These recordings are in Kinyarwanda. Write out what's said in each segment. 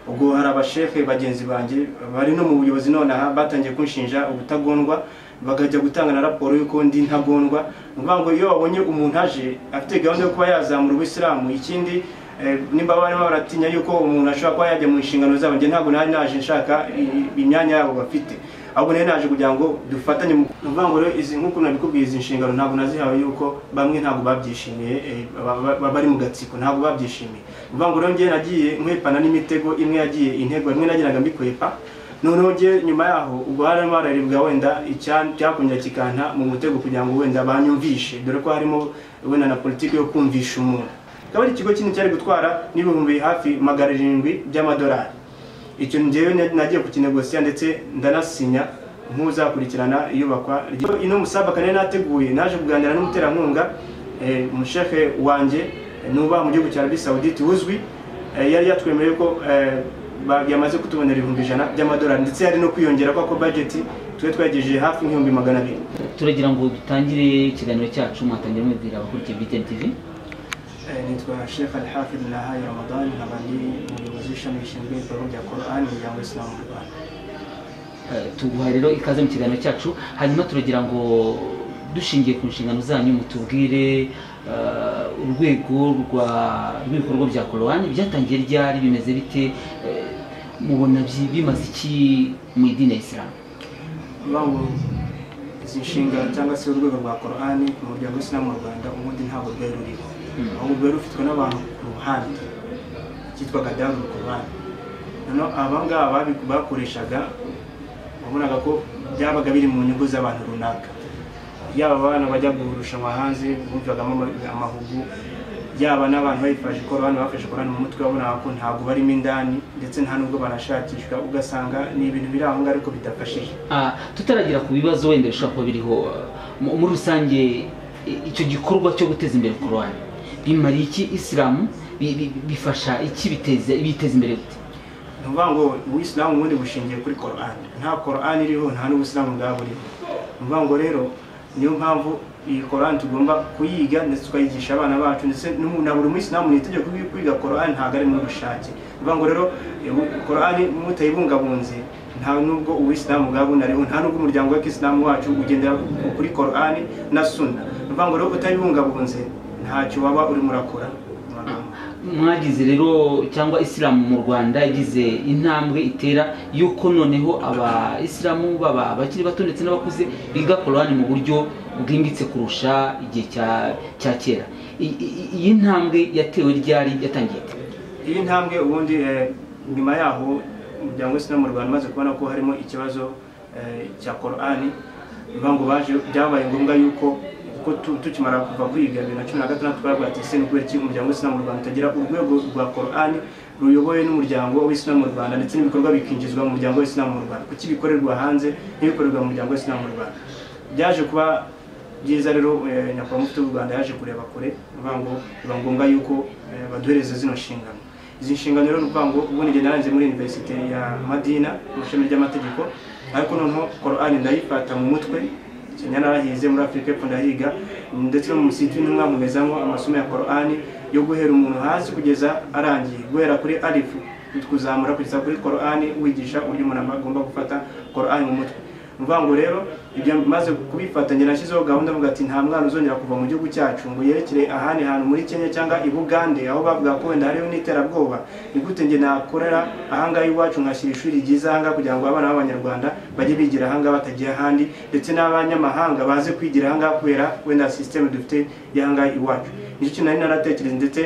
ubwo hari abashefe bagenzi banjye bari no mu buyobozi nonaha batangiye kunshinja ubutagondwa bakajya gutanga na raporo y'uko ndi ntagondwa ni ukuvuga ngo iyo babonye umuntu aje afite gahunda yo kuba yazamura ubuyisilamu ikindi nimba barimo baratinya yuko umuntu ashobora kuba yajya mu nshingano zabo njye ntabwo nari naje nshaka imyanya yabo bafite ahubwo nari naje kugira ngo dufatanye mu kuvuga ngo rero izi nk'uko nabikubwiye izi nshingano ntabwo nazihawe yuko bamwe ntabwo babyishimiye bari mu gatsiko ntabwo babyishimiye uvuga ngo rero njye nagiye nkwepana n'imitego imwe yagiye intego imwe nagiraga mbikwepa noneho njye nyuma yaho ubwo harimo hararibwa wenda cyakongera kikanta mu mutego kugira ngo wenda banyumvishe dore ko harimo wenda na politiki yo kumvisha umuntu akaba ari ikigo kinini cyari gutwara n'ibihumbi hafi magana arindwi by'amadolari icyo ngewe nagiye kukinegosiya ndetse ndanasinya nk'uzakurikirana iyubakwa ino musabaka nari nateguye naje kuganira n'umuterankunga umushefe wanjye nuba mu gihugu cya arabi sawuditi uzwi yari yatwemereye ko yamaze kutubonera ibihumbi ijana by'amadolari ndetse yari no kwiyongera ko bajeti tube twegejeje hafi nk'ibihumbi magana abiri turagira ngo dutangire ikiganiro cyacu mwatangira mwibwira abakurikiye btn tv nitwa Sheikh Al-Hafidh Nahaye Ramadan nkaba ndi umuyobozi w'ishami rishinzwe ibikorwa bya Quran ya Islam mu Rwanda tuguha rero ikaze mu kiganiro cyacu hanyuma turagira ngo dushingiye ku nshingano zanyu mutubwire urwego rw'ibikorwa bya Quran byatangiye ryari bimeze bite mubona bimaze iki mu idini ya Islam izi nshingano cyangwa se urwego rwa Quran mu muryango w'Islam mu Rwanda ubundi ntabwo rwari ruriho ahubwo rero ufitwe n'abantu ku ruhande cyitwaga daruru ku ruhande noneho aba ngaba bakoreshaga wabonaga ko byabaga biri mu nyungu z'abantu runaka yaba abana bajya kurushanwa hanze bumvagamo amahugu yaba n'abantu bayifashe korani bafashe korani mu mutwe wabonaga ko ntabwo barimo indani ndetse nta n'ubwo banashakishwa ugasanga ni ibintu biri aho ngaho ariko bidafashije tutaragira ku bibazo wenda bishobora kuba biriho muri rusange icyo gikorwa cyo guteza imbere korani bimariye iki isilamu bifasha iki biteza imbere gute ni ukuvuga ngo ubuyisilamu ubundi bushingiye kuri korani nta korani iriho nta n'ubuyisilamu bwaba buriho ni ukuvuga ngo rero niyo mpamvu iyi korani tugomba kuyiga ndetse tukayigisha abana bacu ndetse na buri muyisilamu ni itegeko kwiga korani ntabwo ari mu bushake ni ukuvuga ngo rero korani mutayibungabunze nta nubwo ubuyisilamu bwaba bunariho nta nubwo umuryango w'akisilamu wacu ugendera kuri korani na suna ni ukuvuga ngo rero utayibungabunze ntacyo waba urimo urakora mwagize rero cyangwa isilamu mu rwanda yagize intambwe itera yuko noneho abayisilamu baba bakiri bato ndetse n'abakuze biga korani mu buryo bwimbitse kurusha igihe cya kera iyi ntambwe yatewe ryari yatangiye iyi ntambwe ubundi nyuma yaho umuryango w'isilamu mu rwanda umaze kubona ko harimo ikibazo cya korani ngo baje byabaye ngombwa yuko kuko tukimara kuva kwiga bibiri na cumi na gatandatu twaravuga ati ese ni kubera iki umuryango w'isilamu mu rwanda utagira urwego rwa korani ruyobowe n'umuryango w'isilamu mu rwanda ndetse n'ibikorwa bikinjizwa mu muryango w'isilamu mu rwanda kuki bikorerwa hanze n'ibikorerwa mu muryango w'isilamu mu rwanda byaje kuba byiza rero nyakubahwa mufite w'u rwanda yaje kureba kure bivuga ngo biba ngombwa yuko baduhereza zino nshingano izi nshingano rero ni ukuvuga ngo ubundi ngenda narenze muri iniverisite ya madina mu ishami ry'amategeko ariko noneho korani ndayifata mu mutwe kenya narahize muri afurika y'epfo ndahiga ndetse no mu musiti ntimwamubezamo amasomo ya korani yo guhera umuntu hasi kugeza arangiye guhera kuri arifu kuzamura kugeza kuri korani wigisha uburyo umuntu agomba gufata korani mu mutwe ni ukuvuga ngo rero ibyo maze kubifatanya nashyizeho gahunda mvuga ati nta mwana uzongera kuva mu gihugu cyacu ngo yerekere ahandi hantu muri kenya cyangwa i bugande aho bavuga ko wenda hariho n'iterabwoba ni gute nge nakorera ahangaha iwacu nkashyira ishuri ryiza ahangaha kugira ngo abana b'abanyarwanda bajye bigira ahangaha batagiye ahandi ndetse n'abanyamahanga baze kwigira ahangaha kubera wenda sisiteme dufite y'ahangaha iwacu nicyo kintu nari naratekereza ndetse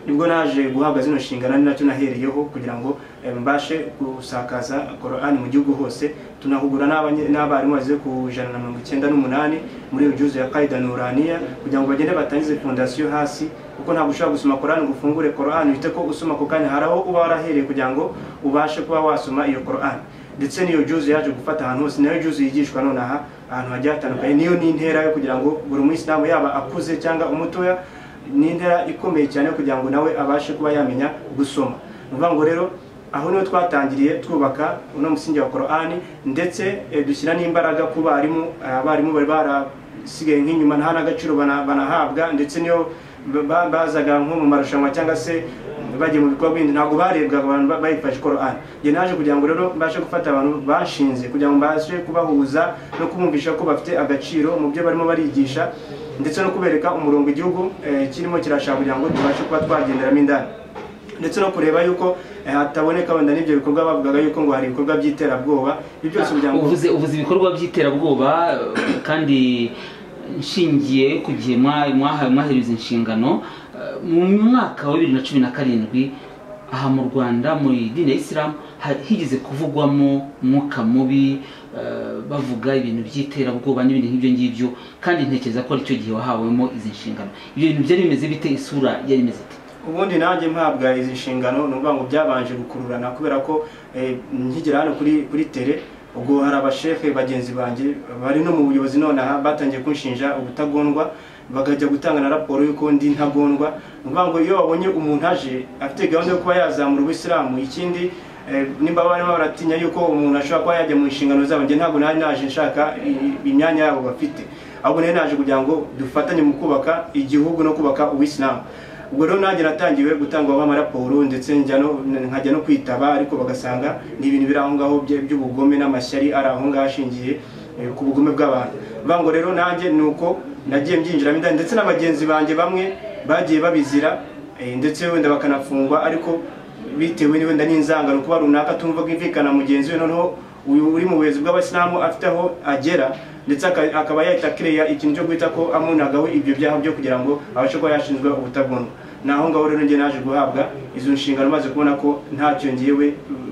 nibwo naje guhabwa zino nshingano ni nacyo nahereyeho kugira ngo mbashe gusakaza korani mu gihugu hose tunahugura n'abarimu bageze ku ijana na mirongo icyenda n'umunani muri rujuzu ya kaida nuraniya kugira ngo bagende batangize fondasiyo hasi kuko ntabwo ushobora gusoma korani ngo ufungure korani uhite ko usoma ako kanya hari aho uba warahereye kugira ngo ubashe kuba wasoma iyo korani ndetse n'iyo juzu yaje gufata ahantu hose nayo juzu yigishwa nonaha ahantu hagiye hatandukanye niyo ni intera yo kugira ngo buri muyisilamu yaba akuze cyangwa umutoya ni intera ikomeye cyane kugira ngo nawe abashe kuba yamenya gusoma ni ukuvuga ngo rero aho niho twatangiriye twubaka uno musingi wa korani ndetse dushyira n'imbaraga ku barimu abarimu bari barasigaye nk'inyuma nta n'agaciro banahabwa ndetse niyo bazaga nko mu marushanwa cyangwa se bagiye mu bikorwa bindi ntabwo barebwaga abantu ba- bayifashe korani njye naje kugira ngo rero mbashe gufata abantu bashinze kugira ngo mbashe kubahuza no kubumvisha ko bafite agaciro mu byo barimo barigisha ndetse no kubereka umurongo igihugu eh, kirimo kirashaka kugira ngo tubashe kuba twagenderamo indani ndetse no kureba yuko eh, hataboneka wenda n'ibyo bikorwa bavugaga yuko ngo hari ibikorwa by'iterabwoba ibyo byose kugira ngo uvuze uvuze ibikorwa by'iterabwoba eh, kandi nshingiye ku gihe mwa- mwaha- mwahereza inshingano eh, mu mwaka wa bibiri na cumi na karindwi aha mu rwanda muri dini ya isilamu ha- higeze kuvugwamo umwuka mubi eh, bavuga ibintu by'iterabwoba n'ibintu nk'ibyo ngibyo kandi ntekereza ko aricyo gihe wahawemo izi nshingano ibyo bintu byari bimeze bite isura yari imeze ite ubundi nanjye mpabwa izi nshingano ni ukuvuga ngo byabanje gukururana kubera ko eh, nkigera hano kuri kuri tere ubwo hari abashefe bagenzi banjye bari no mu buyobozi nonaha batangiye kunshinja ubutagondwa bakajya gutanga na raporo y'uko ndi ntagondwa ni ukuvuga ngo iyo babonye umuntu aje afite gahunda yo kuba yazamura ubuyisilamu ikindi Eh, nimba barimo baratinya yuko umuntu ashobora kuba yajya mu nshingano zabo njye ntabwo nari naje nshaka i- imyanya yabo bafite ahubwo nari naje kugira ngo dufatanye mu kubaka igihugu no kubaka uwisilamu ubwo rero nanjye natangiwe gutangwaho amaraporo ndetse njya no- nkajya no kwitaba ariko bagasanga ni ibintu biri aho ngaho bye- by'ubugome n'amashyari ari aho ngaho ashingiye eh, ku bugome bw'abantu bivuga ngo rero nanjye ni uko nagiye mbyinjiramo indani ndetse na bagenzi banjye bamwe bagiye babizira eh, ndetse wenda bakanafungwa ariko bitewe n'wenda n'inzangano kuba runaka tumva bwumvikana mugenzi we noneho uyu uri mu buyobozi bw'abasilamu afite aho agera ndetse aka- akaba yahita kireya ikintu cyo guhita ko amunagaho ibyo byaha byo kugira ngo abashe kuba yashinzwe ubutagondwa ni aho ngaho rero njye naje guhabwa izo nshingano maze kubona ko ntacyo ngewe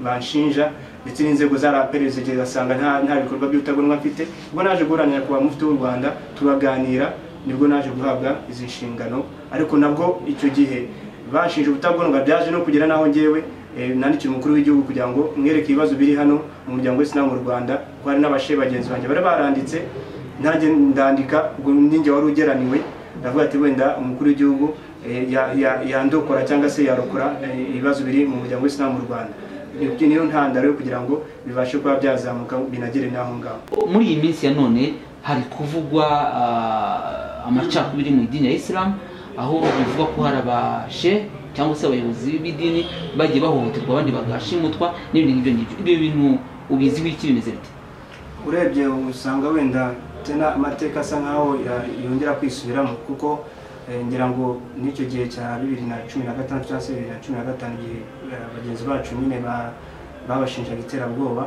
banshinja ndetse n'inzego zaraperereza igihe gasanga nta nta bikorwa by'ubutagondwa mfite ubwo naje guharanira kuba mufti w'u rwanda turaganira nibwo naje guhabwa izi nshingano ariko nabwo icyo gihe bashinje ubutagondwa byaje no kugera n'aho ngewe eh, nandikiye umukuru w'igihugu kugira ngo mwereke ibibazo biri hano mu muryango w'isilamu mu rwanda ko hari n'abashe bagenzi banjye bari baranditse nanjye ndandika ubwo ninjye wari ugeraniwe ndavuga ati wenda umukuru w'igihugu eh, ya- ya- yandokora cyangwa se yarokora eh, ibibazo biri mu muryango w'isilamu mu rwanda Ni- niyo ntandaro yo kugira ngo bibashe kuba byazamuka binagere n'aho ngaho muri iyi minsi ya none hari kuvugwa ah, amacakubiri mu idini ya isilamu aho bivugwa ko hari abashe cyangwa se abayobozi b'idini bagiye bahohoterwa abandi bagashimutwa n'ibintu nk'ibyo ngibyo ibyo bintu ubizi wiki bimeze bite urebye usanga wenda tena amateka asa nkaho ya- yongera kwisubiramo kuko eh, ngira ngo n'icyo gihe cya bibiri na cumi na gatanu cyangwa se bibiri na cumi na gatanu igihe eh, bagenzi bacu nyine ba- babashinjaga iterabwoba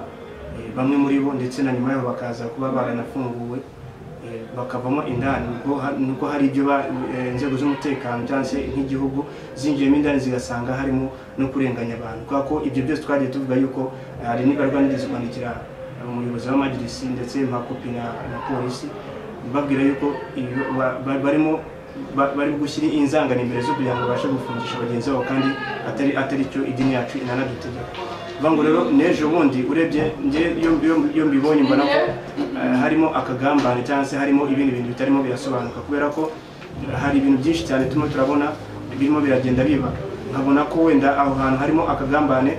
eh, bamwe muri bo ndetse na nyuma yabo bakaza kuba baranafunguwe eh, bakavamo indani nuko ha- nuko hari ibyo ba- eh, inzego z'umutekano cyangwa se nk'igihugu zinjiyemo indani zigasanga harimo no kurenganya abantu kubera ko ibyo byose twagiye tuvuga yuko eh, hari n'ibikorwa nigeze kwandikira umuyobozi w'amajirisi ndetse makopi na na polisi babwira yuko iyo ba- ba- barimo ba- bari gushyira inzangano imbere zo kugira ngo babashe gufungisha bagenzi babo kandi atari atari cyo idini yacu inanadutegeka bivuga ngo rero n'ejo bundi urebye njye iyo- iyo- iyo mbibonye mbona ko eh, harimo akagambane cyangwa se harimo ibindi bintu bitarimo birasobanuka kubera ko hari ibintu byinshi cyane turimo turabona birimo biragenda biba nkabona ko wenda aho hantu harimo akagambane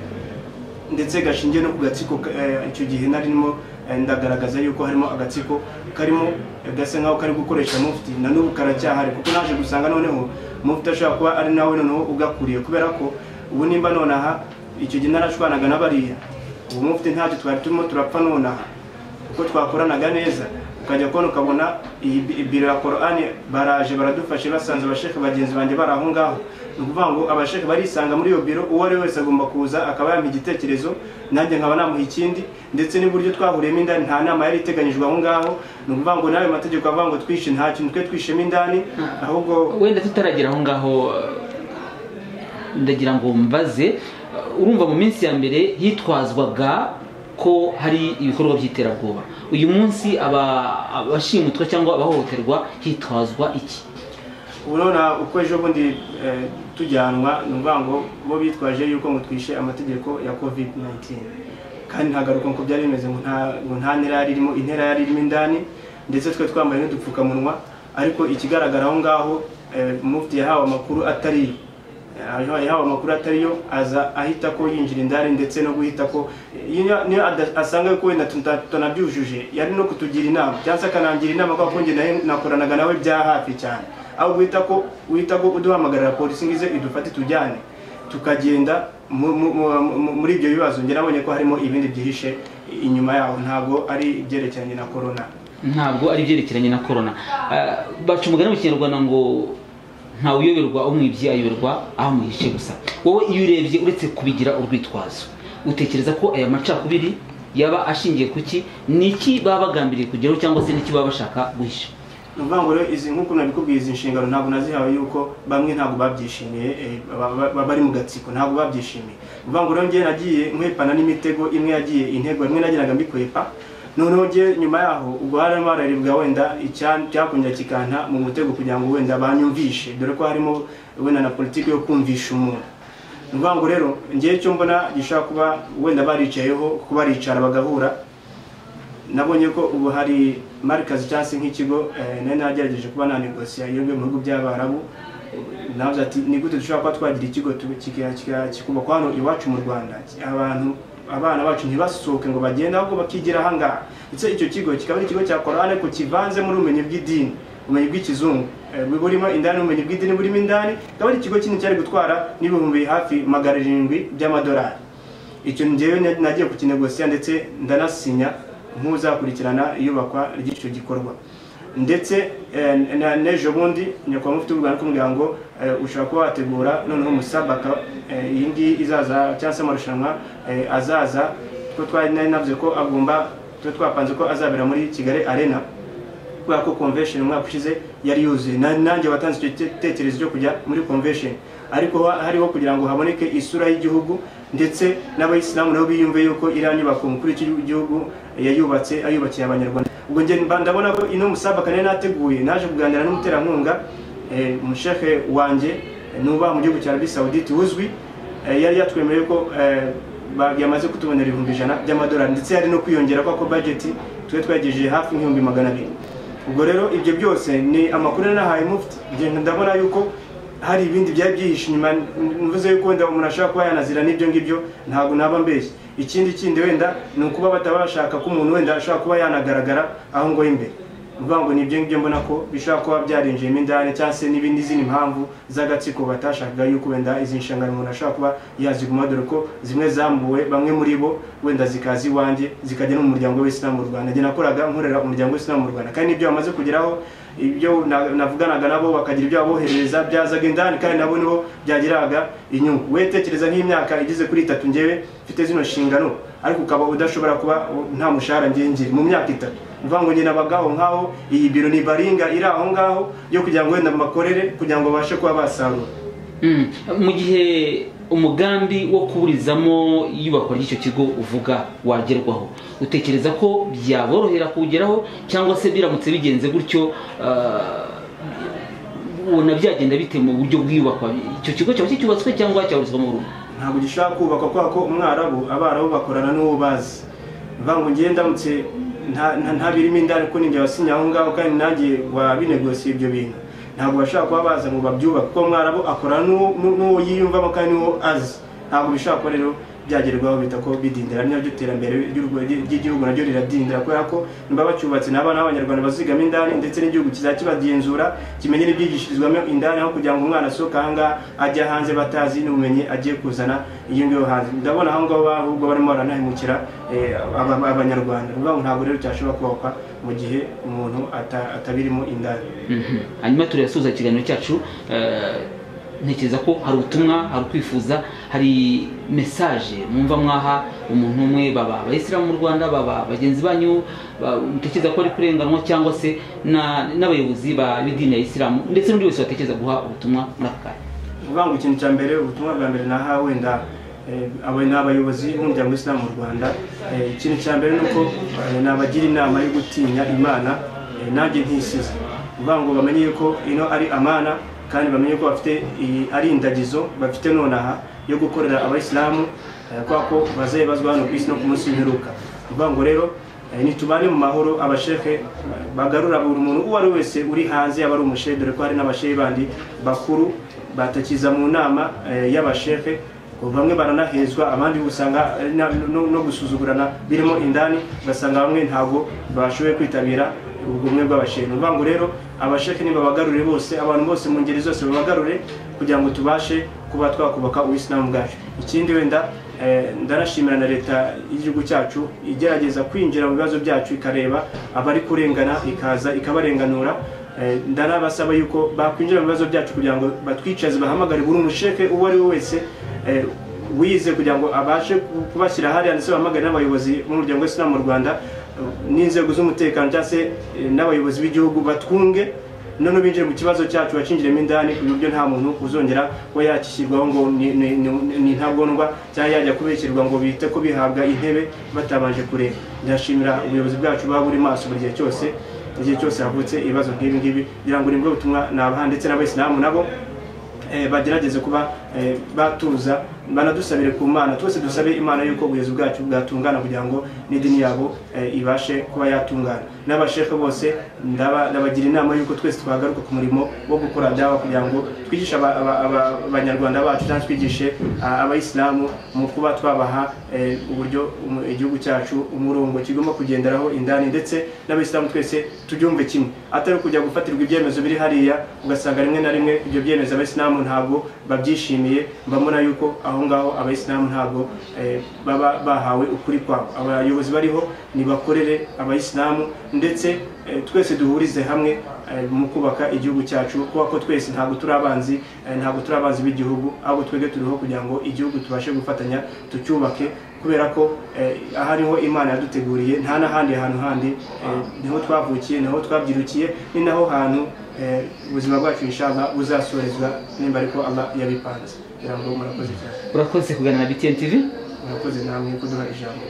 ndetse gashingiye no ku gatsiko eh, icyo gihe narimo eh, ndagaragaza yuko harimo agatsiko karimo eh, gasa nkaho kari gukoresha mufti na n'ubu karacyahari kuko naje gusanga noneho mufti ashobora kuba ari nawe noneho ugakuriye kubera ko ubu nimba nonaha icyo gihe narashwanaga na bariya ubu mufti ntacyo twari turimo turapfa nonaha uko twakoranaga neza ukajya kubona ukabona iyi bi- biro ya korani baraje baradufashe basanze abasheke bagenzi banjye bari aho ngaho ni ukuvuga ngo abasheke barisanga muri iyo biro uwo ari we wese agomba kuza akaba yampa igitekerezo nanjye nkaba namuha ikindi ndetse n'uburyo twahuriyemo indani nta nama yari iteganyijwe aho ngaho ni ukuvuga ngo n'ayo mategeko avuga ngo twishe nta kintu twe twishemo indani ahubwo wenda tutaragera aho ngaho eh, ndagira ngo mbaze eh, urumva mu minsi ya mbere hitwazwaga ko hari ibikorwa by'iterabwoba uyu munsi aba- abashimutwa cyangwa abahohoterwa hitwazwa iki ubu nonaha uko ejo bundi eh, tujyanwa ni ukuvuga ngo bo bitwaje yuko ngo twishe amategeko ya covid 19 kandi ntagaruka ngo byari bimeze ngo nta- ngo nta ntera yari irimo intera yari irimo indani ndetse twe twambaye n'udupfukamunwa ariko ikigaragara aho ngaho eh, mufti yahawe amakuru atariyo yahawe amakuru atari yo aza ahita ko yinjira indani ndetse no guhita ko iyo niyo ada- asanga ko wenda tuta- tunabyujuje yari no kutugira inama cyangwa se akanangira inama kuko njye nayo nakoranaga nawe bya hafi cyane aho guhita ko guhita ko uduhamagarira polisi ngize idufate tujyane tukagenda mu- mu- mu- mu- muri ibyo bibazo njye nabonye ko harimo ibindi byihishe inyuma yaho ntabwo ari ibyerekeranye na korona ntabwo ari ibyerekeranye na korona Ah, baca umugani mu kinyarwanda ngo ntawe uyoberwa umwibye ayoberwa aho amuhishe gusa wowe iyo urebye uretse kubigira urwitwazo utekereza ko aya macakubiri yaba ashingiye ku ki ni iki baba bagambiriye kugeraho cyangwa se n'iki baba bashaka guhisha ni ukuvuga ngo rero izi nk'uko nabikubwiye izi nshingano ntabwo nazihawe yuko bamwe ntabwo babyishimiye eh, ba- ba- ba- bari mu gatsiko ntabwo babyishimiye ni ukuvuga ngo rero njyewe nagiye nkwepana n'imitego imwe yagiye intego imwe nagiraga mbikwepa noneho njye nyuma yaho ubwo harimo hararibwa wenda icya- cyakongera kikanta mu mutego kugira ngo wenda banyumvishe dore ko harimo wenda na politiki yo kumvisha umuntu ni ukuvuga ngo rero njyewe icyo mbona gishobora kuba wenda baricayeho kuba baricara bagahura nabonye ko ubu hari marikazi cyangwa se nk'ikigo eh, nari nagerageje kuba nanegosiya iyo ngiye mu bihugu by'abarabu navuze ati ni gute dushobora kuba twagira ikigo tu- kika- kika- kikubakwa hano iwacu mu rwanda abantu abana bacu ntibasohoke ngo bagende ahubwo bakigira ahangaha ndetse icyo kigo kikaba ari ikigo cya korani ariko kivanzemo n'ubumenyi bw'idini ubumenyi bw'ikizungu eh, burimo indani ubumenyi bw'idini burimo indani kikaba ari ikigo kinini cyari gutwara n'ibihumbi hafi magana arindwi by'amadolari icyo njyewe na- nagiye kukinegosiya ndetse ndanasinya nk'uzakurikirana iyubakwa ry'icyo gikorwa ndetse eh, na- n'ejo bundi nyakubahwa mufite urwanda kumubwira ngo eh, ushobora kuba wategura noneho umusabaka eh, iyi ngiyi izaza cyangwa se amarushanwa eh, azaza kuko twari nari navuze ko agomba tuba twapanze ko azabera muri kigali arena kubera ko convention umwaka ushize yari yuzuye Na- nanjye watanze icyo gitekerezo cyo kujya muri convention ariko ha- hariho kugira ngo haboneke isura y'igihugu ndetse n'abayisilamu nabo biyumve yuko iriya nyubako umukuru w'igihugu yayubatse ayubakiye abanyarwanda ubwo njye mba- ndabona ko ino musabaka nari nateguye naje kuganira n'umuterankunga eh, umushehe wanjye eh, nubaha mu gihugu cya arabi sawuditi uzwi eh, yari yatwemereye ko eh, ba- yamaze kutubonera ibihumbi ijana by'amadolari ndetse hari no kwiyongera kwa ko budget twari twagejeje hafi nk'ibihumbi magana abiri ubwo rero ibyo byose ni amakuru yari nahaye mufti Njye ndabona yuko hari ibindi byari byihishe inyuma mvuze yuko wenda umuntu ashobora kuba yanazira n'ibyo ngibyo ntabwo naba mbeshye ikindi kindi wenda ni ukuba batabashaka ko umuntu wenda ashobora kuba yanagaragara aho ngo imbere uvuga ngo ni ibyo ngibyo mbona ko bishobora kuba byarinjiyemo indani cyangwa se n'ibindi izindi mpamvu z'agatsiko batashakaga yuko wenda izi nshingano umuntu ashobora kuba yaziguma dore ko zimwe zambuwe bamwe muri bo wenda zikaza iwanjye zikajya no mu muryango w'isilamu mu rwanda njye nakoraga nkorera umuryango w'isilamu mu rwanda kandi n'ibyo bamaze kugeraho ibyo na- navuganaga nabo bakagira ibyo baboherereza byazaga indani kandi nabo nibo byagiraga inyungu we tekereza nk'imyaka igeze kuri itatu njyewe mfite zino nshingano ariko ukaba udashobora kuba nta mushahara ngengeri mu myaka itatu uvuga ngo nyina bagaho nkaho iyi biro ni baringa iri aho ngaho yo kugira ngo wenda bakorere kugira ngo babashe kuba basarura Mm. mu gihe umugambi wo kuburizamo iyubakwa ry'icyo kigo uvuga wagerwaho utekereza ko byaborohera kuwugeraho cyangwa se biramutse bigenze gutyo ah, ubona byagenda bite mu buryo bw'iyubakwa icyo kigo cyaba kicyubatswe cyangwa cyaburizwa mu burundu ntabwo gishobora kubakwa kubera ko umwarabu abarabu bakorana n'uwo bazi bivuga ngo njyewe ndamutse nta- nta- ntabirimo indani kuko nibyo wasinye aho ngaho kandi nanjye wabinegosiye ibyo bintu ntabwo bashobora kuba baza ngo babyubake kuko umwarabu akorana n'uwo- n'u- n'uwo yiyumvamo kandi n'uwo azi ntabwo bishobora kuba rero byagerwaho bita ko bidindira ni naryo iterambere ry'urwo- ry'igihugu naryo riradindira kubera ko niba bacyubatse n'abana b'abanyarwanda bazigamo indani ndetse n'igihugu kizajya kibagenzura kimenye n'ibyigishirizwamo indani aho kugira ngo umwana asohoke ahangaha ajya hanze batazi n'ubumenyi agiye kuzana iyo ngiyo hanze ndabona aho ngaho ahubwo barimo baranahemukira eh, aba- abanyarwanda ni ukuvuga ngo ntabwo rero cyashobora kubakwa mu gihe umuntu ata- atabirimo indani Mhm. hanyuma turayasuhuza ikiganiro cyacu eh, ntekereza ko hari ubutumwa hari ukwifuza hari mesaje mwumva mwaha umuntu umwe baba abayisilamu mu rwanda baba bagenzi banyu ba- mutekereza ko bari kurenganwa cyangwa se na- n'abayobozi ba- b'idini ya isilamu ndetse n'undi wese watekereza guha ubutumwa muri aka kanya uvuga ngo ikintu cya mbere ubutumwa bwa mbere naha wenda eh, abo ni abayobozi b'umuryango w'isilamu mu rwanda Eh, ikintu cya mbere ni uko eh, nabagira inama yo gutinya imana eh, nanjye ntisize uvuga ngo bamenye yuko ino ari amana kandi bamenye ko bafite iyi- ari indagizo bafite nonaha yo gukorera abayisilamu eh, kubera ko bazabazwa hano ku isi no ku munsi w'imperuka uvuga ngo rero Eh, nitubane mu mahoro abashehe bagarura buri muntu uwo ari wese uri hanze yaba ari umushehe dore ko hari n'abashehe bandi bakuru batakiza mu nama eh, y'abashehe ngo bamwe baranahezwa abandi usanga eh, na- no no gusuzugurana birimo indani ugasanga bamwe ntabwo bashoboye kwitabira ubumwe bw'abashehe ni ukuvuga ngo rero abashehe nibabagarure bose abantu bose mu ngeri zose babagarure kugira ngo tubashe kuba twakubaka ubuyisilamu bwacu ikindi wenda eh, ndanashimira na leta y'igihugu cyacu igerageza kwinjira mu bibazo byacu ikareba abari kurengana ikaza ikabarenganura Eh, ndanabasaba yuko bakwinjira mu bibazo byacu kugira ngo batwicaze bahamagare buri musheke uwo ari we wese eh, wize kugira ngo abashe kubashyira hariya ndetse bahamagare n'abayobozi b'umuryango w'isilamu mu rwanda eh, n'inzego z'umutekano cyangwa se eh, n'abayobozi b'igihugu batwunge none binjire mu kibazo cyacu bacinjiremo indani ku buryo nta muntu uzongera kuba yakishyirwaho ngo ni- ni- ni ni intagondwa cyangwa yajya kubekirwa ngo bite ko bihabwa intebe batabanje kureba ndashimira ubuyobozi bwacu buba buri maso buri gihe cyose igihe cyose havutse ibibazo nk'ibi ngibi kugira ngo nibwo butumwa nabaha ndetse n'abayisilamu nabo eh, bagerageze kuba eh, batuza banadusabire ku mana twese dusabe imana yuko ubuyobozi bwacu bwatungana kugira ngo n'idini yabo eh, ibashe kuba yatungana n'abashehe bose ndaba- ndabagira inama yuko twese twagaruka ku murimo wo gukora dawa kugira ngo twigishe aba- aba- aba- abanyarwanda bacu cyangwa twigishe ah, abayisilamu mu kuba twabaha eh, uburyo umu- igihugu cyacu umurongo kigomba kugenderaho indani ndetse n'abayisilamu twese tubyumve kimwe atari kujya gufatirwa ibyemezo biri hariya ugasanga rimwe na rimwe ibyo byemezo abayisilamu ntabwo babyishimiye mbabona yuko aho ngaho abayisilamu ntabwo eh, baba bahawe ukuri kwabo abayobozi bariho nibakorere abayisilamu ndetse eh, twese duhurize hamwe eh, mu kubaka igihugu cyacu kuko ko twese ntabwo turi abanzi eh, ntabwo turi abanzi b'igihugu ahubwo twebwe turiho kugira ngo igihugu tubashe gufatanya tucyubake kubera ko eh, ahariho imana yaduteguriye nta n'ahandi hantu handi eh, niho twavukiye niho twabyirukiye ni naho hantu eh, ubuzima bwacu inshallah buzasorezwa nimba ariko Allah yabipanze kugira ngo murakoze cyane urakoze kuganira na btn tv murakoze namwe kuduha ijambo